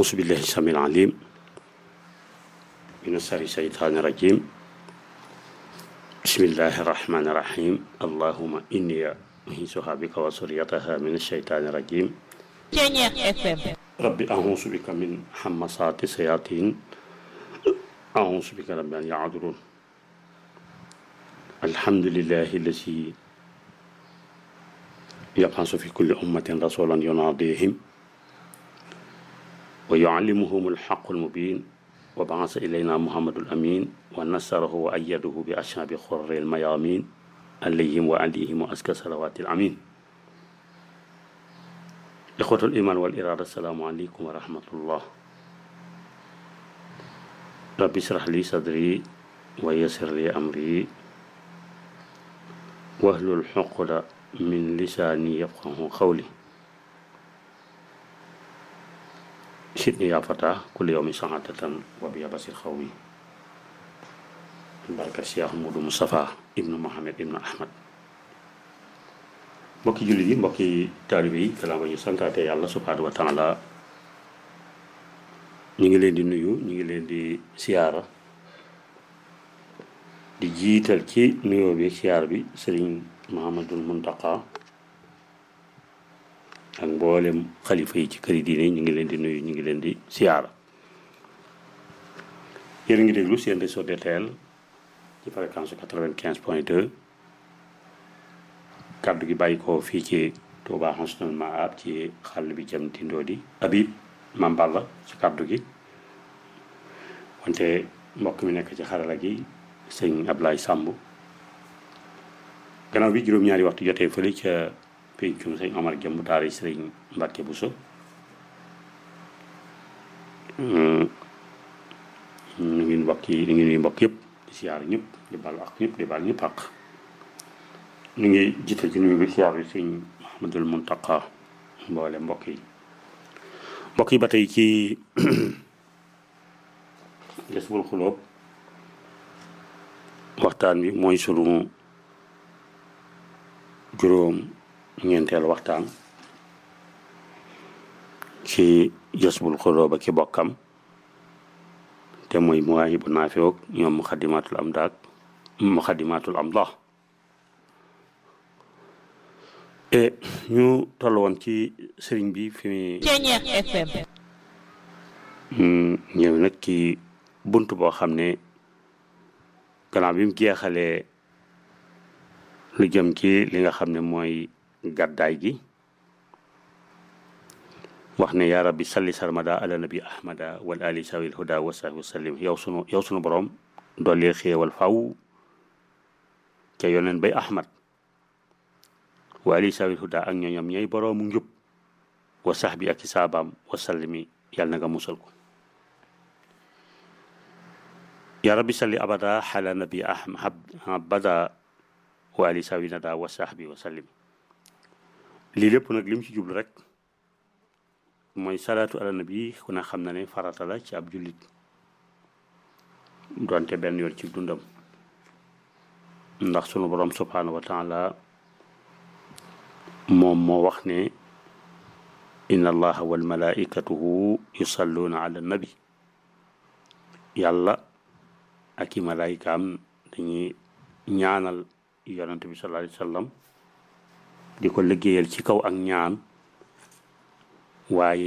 أعوذ بالله السميع العليم من شر الشيطان الرجيم بسم الله الرحمن الرحيم اللهم إني أعيذها بك وذريتها من الشيطان الرجيم Ceñeex FM رب أعوذ بك من همسات الشياطين أعوذ بك رب أن يعذرون الحمد لله الذي يبعث في كل أمة رسولا يناديهم ويعلمهم الحق المبين وبعث إلينا محمد الأمين ونصره وأيده بأشهاب خر الميامين عليهم وعليهم وأزكى صلوات الأمين إخوة الإيمان والإرادة السلام عليكم ورحمة الله رب اشرح لي صدري ويسر لي أمري واحلل عقدة من لساني يفقه قولي سيدني يا فتى كل يوم سعادة وبيا بصير خوي بركة الشيخ مودو مصطفى ابن محمد ابن أحمد mbokki jullit yi mbokki taalibe yi gannaaw ba ñu santaate yàlla subhaanahu wa taala ñu ngi leen di nuyu ñu ngi leen di siyaara di jiital ci nuyoo bi siyaar bi sëriñ Mahamadul Muntaqa ak mboolem xalifa yi ci këri diine ñu ngi leen di nuyu ñu ngi leen di siyaara yéen a ngi déglu seen réseau DTL ci fréquence quatre-vingt-quinze point deux kàddu gi bàyyi ko fii ci Touba Husnul Maab ci xàll bi jëm tindoo di Habib Mamballa ci kàddu gi wante mbokk mi nekk ci xarala gi sëñ Ablaye Samb gannaaw bi juróom-ñaari waxtu jotee fële ca pencum sëñ Omar Jëmb daara sëriñ Mbàkke Buso ñu ngi mbokk yi ñu ngi nuyu mbokk yëpp di siyaar ñëpp di baal ak ñëpp di baal ñëpp ak ñu ngi jiital ci nuyu bi siyaar bi sëñ Mahamadul Muntaqa mboole mbokk yi mbokk yi ba tey ci Jazbul Xuloob waxtaan bi mooy sunu juróom ñeenteel waxtaan ci Jazbul Xuloob ak ki bokkam te mooy Mawaahibu Naafi'oog ñoom Muxaddimaatul Amdaad Muxaddimaatul Amdah e ñu toll woon ci sëriñ bi fi Ceñeex FM ñëw nag ci bunt boo xam ne gannaaw bi mu jeexalee lu jëm ci li nga xam ne mooy gàddaay gi wax ne yaa rabbi salli sarmada ala nabi ahmada wal ali sawil huda wa sahbi wa sallim yow sunu yow sunu borom dolli xéewal faw ca yoneen bay ahmad wa ali sawil huda ak ñooñam ñooy boroomu njub wa sahbi ak i saabaam wa sallimi yàlla na nga musal ko yaa rabbi salli abada xala nabi ahmad abada wa ali sawi nada wa sahbi wa sallim lii lépp nag lim ci jublu rek mooy salaatu ala nabi ku ne xam na ne farata la ci ab jullit doonte benn yoon ci dundam ndax sunu borom subhanahu wa taala moom moo wax ne inna allaha wal malaikatuhu yusalluuna ala nabi yàlla ak i malaayikaam dañuy ñaanal yonante bi sallallahu alayhi wa sallam di ko liggéeyal ci kaw ak ñaan waaye